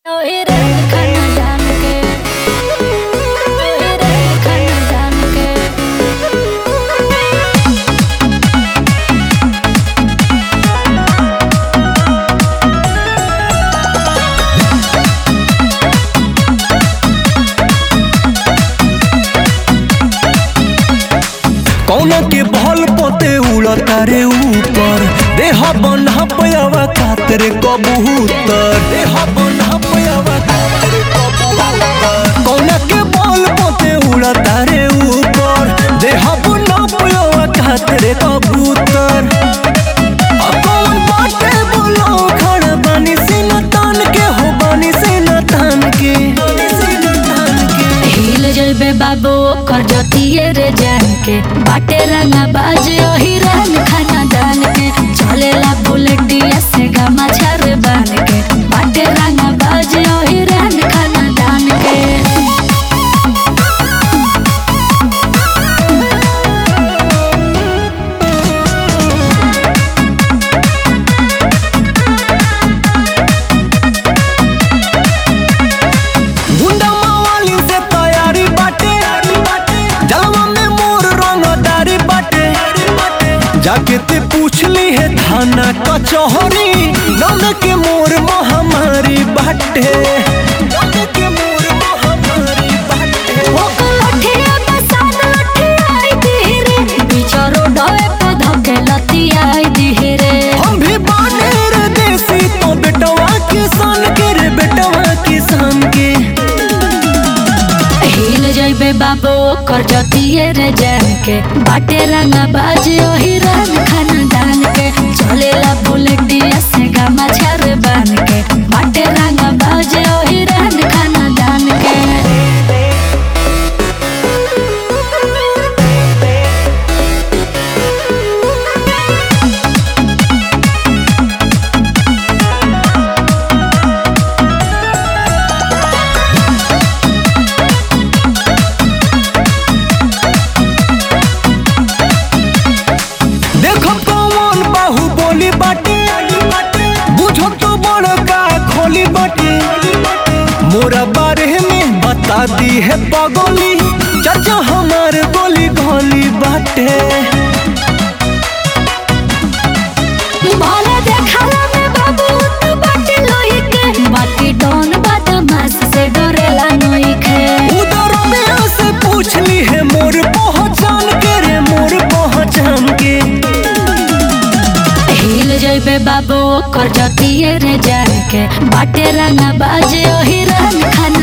ओए रे खाना जान के ओए रे खाना जान के कौना के बल पोते उड़ता रे ऊपर देह बन्हा पयावा कातरे कबूतर देह बन्हा पयावा कातरे कबूतर कौना के बल पोते उड़ता रे ऊपर देह बन्हा पयावा कातरे कबूतर अब कौन बाटे बोलो खड़ा बानी से न तान के हो बानी से न तान के बानी से न तान के हिल जइबे बाबू कर जतिए रे जान के बाटे रंगा बाज ओही रंग खाना दान के चलेला बुलेटिया से गमा छर बान के बाटे रंगा बाज ओही रंग खाना दान के गुंडा मावाली से तैयारी बाटे जलवा में मोर रंगदारी बाटे जाके ते पूछ ली है थाना कचहरी नौन के मोर महामारी बाटे नौन के मोर महामारी बाटे ओको लठिया बसान लठियाई धीरे बिचारो डोए पे धके लतियाई धीरे हम भी बाने रे देसी तो बेटवा किसान के रे बेटवा किसान के हिल जइबे बाबू कर जतिए रे जान के बाटे रंगा बाज ओही रंग खाना दान के चलेला बुलेटिया से गमा छर बान के बाटे रंगा बाज ओही रंग खाना दान के देखो कौन बाहु बोली बाटे बुझो तो बड़का खोली बाटे मोरा बारे में बता दी है पगोली चाचा हमार गोली गोली बाटे भले देखला में बाबू तू बाटे लोही के बाकी डोन बदमाश से डरेला नोई के उधर में से पूछ ली है मोर पहचान के रे मोर पहचान के हिल जइबे बाबू कर जतिए रे जान के बाटे रंगा बाज ओही रंग खाना